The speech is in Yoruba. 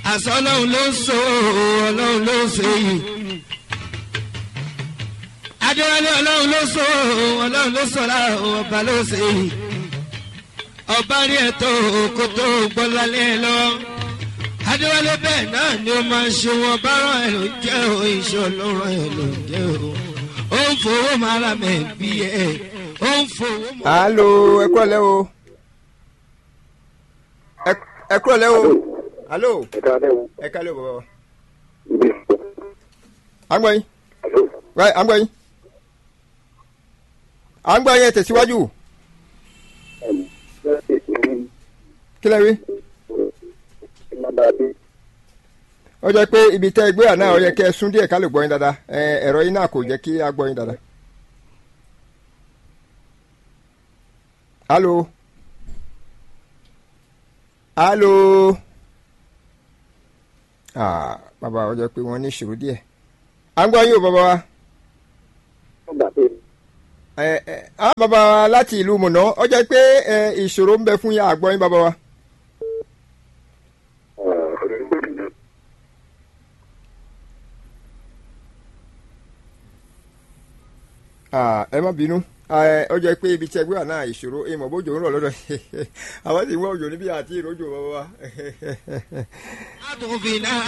àṣọ ọlọ́run ló so ọlọ́run ló ṣe yìí. adéwálé ọlọ́run ló so ọlọ́run ló sọ lára ọba ló ṣe yìí. ọba rí ẹ̀tọ́ kó tó gbọ́ lálẹ́ lọ. adéwálé bẹ́ẹ̀ náà ni ó máa ń ṣe wọn bá rán ẹ̀ ló jẹ́ o iṣẹ́ ọlọ́run ẹ̀ ló jẹ́ o. ó ń fowó máa ra mẹ́ bí ẹ̀ ó ń fowó máa. alo ẹ kúrọ̀ lẹ́ o Ẹ- ẹ kúrọ̀ lẹ́ o alo ẹ kálẹ̀ o bàbá wa à ń gbọ́ yín Right, à ń gbọ́ yín à ń gbọ́ yín ẹ tẹ̀síwájú kí lẹ́ rí ó jẹ́ pé ibi tẹ́ ẹ gbé àná ó yẹ kẹ́ ẹ sún díẹ̀ ká lè gbọ́ yín dáadáa ẹ, ẹ̀rọ yín náà kò jẹ́ kí a gbọ́ yín dáadáa. alo alo ah bàbá ó jẹ́ pé wọ́n ní ìṣòro díẹ̀ à ń gbọ́ yín o bàbá wa ẹ ẹ ah bàbá wa láti ìlú mọ̀nà ó jẹ́ pé ẹ ìṣòro ń bẹ fún yín àgbọ̀ yín bàbá wa. Ah, ẹ má bínú Ah, ó jẹ́ pé ibi tí ẹgbẹ́ wà náà ìṣòro ìmọ̀ bójú ń rọ̀ lọ́dọ̀ àwọn sì ń wá òjò níbí àti ìròjò bàbá wa. àtúnfin náà